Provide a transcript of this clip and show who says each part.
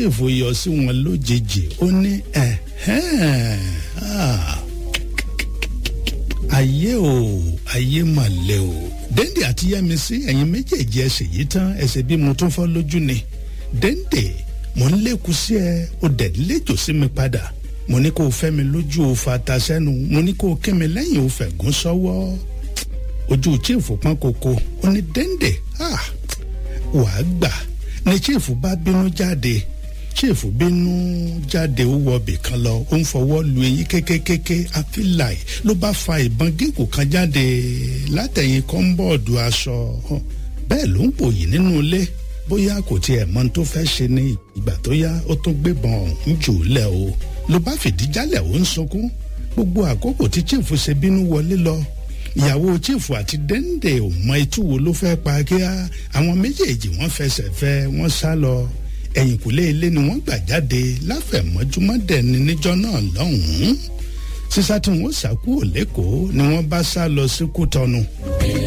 Speaker 1: chief yọ sí wọn lójijì ó ní ẹ̀hẹ́n ah, ayé o ayé mà lẹ o dẹ́ndé àti yẹ́misí ẹ̀yin méjèèjì ẹsẹ̀ yìí tán ẹsẹ̀ bí mo tún fọ́ lójú ni dẹ́ndé mo ń lékun sí ẹ o dẹ̀ léjò sí mi padà mo ní kó o fẹ́ mi lójú o fata sẹ́nu mo ní kó o kí mi lẹ́yìn o fẹ̀gún sọ́wọ́ ojú chief pọ́n koko ó ní dẹ́ndé ah wàá gbà ni chief bá bínú jáde chief bínú jáde ó wọ ibì kan lọ ó ń fọwọ́ lu eyín kékékéké àfíláì ló bá fa ìbọn gígùn kan jáde látẹ̀yìn kọ́ńbọ̀ọ̀dù aṣọ bẹ́ẹ̀ ló ń pòyì nínú ilé bóyá kò tiẹ̀ mọ tó fẹ́ ṣe ní ìgbà tó yá ó tún gbébọn ọ̀hún jù ú lẹ̀ o ló bá fìdí jálẹ̀ ó ń sunkún gbogbo àkókò tí chief ṣe bínú wọlé lọ ìyàwó chief àti dẹ́ndé ò mọ itú wo ló fẹ́ pa kíá àwọn méjèèjì wọ́n fẹsẹ̀ fẹ́ wọ́n sá lọ ẹ̀yìnkùlé ilé ni wọ́n gbà jáde láfẹ̀mọ́júmọ́ dẹ̀ni níjọ́ náà lọ́hùn-ún sísá tí wọ́n sá kúrò lẹ́kọ̀ọ́ ni wọ́n bá sá lọ sí kútọ́nu.